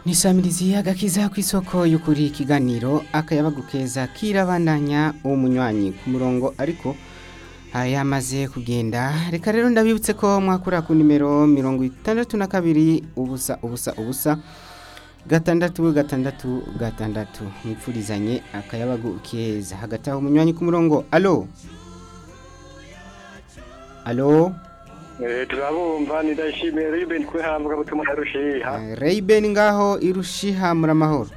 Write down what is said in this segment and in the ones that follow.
nisamiriziye agakiza ku isoko y'ukuri ikiganiro akayabagu keza kirabandanya umunywanyi ku murongo ariko ah, yamaze kugenda reka rero ndabibutse ko mwakura ku nimero mirongo itandatu na kabiri ubusa ubusa ubusa gatandatu gatandatu gatandatu mwipfurizanye akayabagu keza hagati aho umunywanyi ku murongo alo alo Eh, turabumva nidashimiye Ruben kwihambwa butuma narushiha Rayben ngaho irushiha muramahoro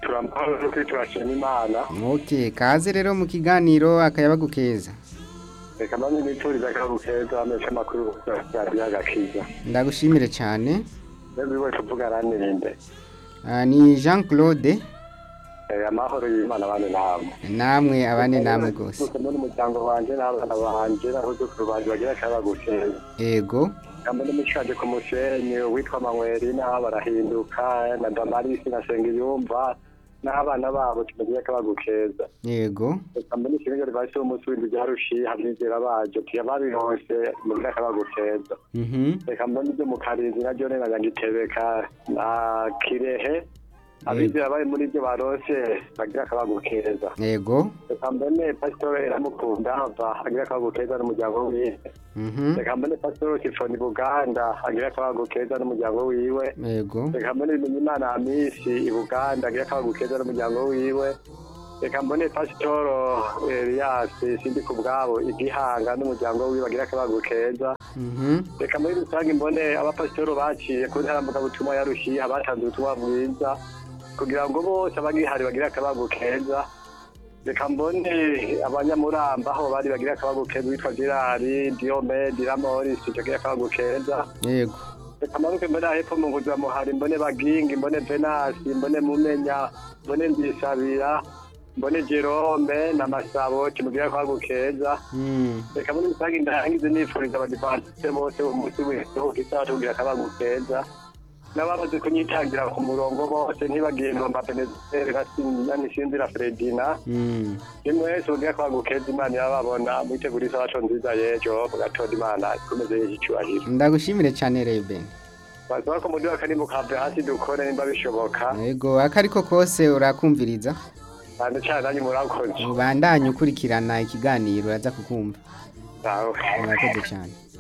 turamahoro no kwitwashima imana ok kaze rero mu kiganiro akayabagu keza reka mba nituriza akabu keza amesha amakuru radiyo agakiza ndagushimire cyane n'ubu wese uvuga aranirinde Ah, ni Jean Claude Eh, amahoro y'imana abane namwe namwe abane namwe rwose gusa n'umuryango wanjye n'abana banjye n'abuzukuru banjye bagira akabagu keza ego namba n'umushanje ku musenyi witwa manywerina barahinduka na damarisi na sengiyumva n'abana babo tubagira akabagu keza yego Kamene kinga ribashe umunsi w'indwi byarushiye habyizera baje tiyababironse mu myaka baguteza. mhm Reka mbona ibyo mu karinzi naryo rero nyagitebeka na kirehe abizera bari muri ibyo baronse bagira akabagukeza. yego Reka mbone pasitoro iramukunda hava agira akabagukeza n'umuryango wiwe. mhm Reka mbone pasitoro Sifoni Buganda agira akabagukeza n'umuryango wiwe. yego reka mbone bimenyimana amisi i buganda agira akabagukeza n'umuryango wiwe reka mbone pasitoro eliyasi sindi ku bwabo i gihanga n'umuryango wiwe agira akabagukeza mhm reka muri rusange mbone abapasitoro baciye ku ntarambukabutumwa yarushye abatanze ubutumwa bwiza kugira ngo bose abagihari bagire akabagu keza reka mbone abanyamuramba aho bari bagire akabagu keza witwa girari diyomedi ramorisi tugira akabagu keza yego Kamaruke mbone hepfo mu nguzwa muhari mbone bagingi mbone venasi mbone mumenya mbone ndisabira mbone jerome na masabo kimugira kwa gukeza mhm reka muri rusange ndarangize nifuriza abadivanse bose umunsi wese ukisaha tugira kaba gukeza n'ababaze kunyitangira ku murongo bose ntibagiye ngomba benezere gasinda nisinzira fredina mhm nimwe wese ugira kwa gukeza imana yababona mwitegura isabato nziza yejo mugatonda imana ikomeze y'icyubahiro ndagushimire cyane Rayben basaba ko muri wakane mukave hasi dukore nimba bishoboka yego akariko kose urakumviriza cyane cyane nanyu murakoze ubandanye ukurikirana ikiganiro aza kukumva Sawa. murakoze cyane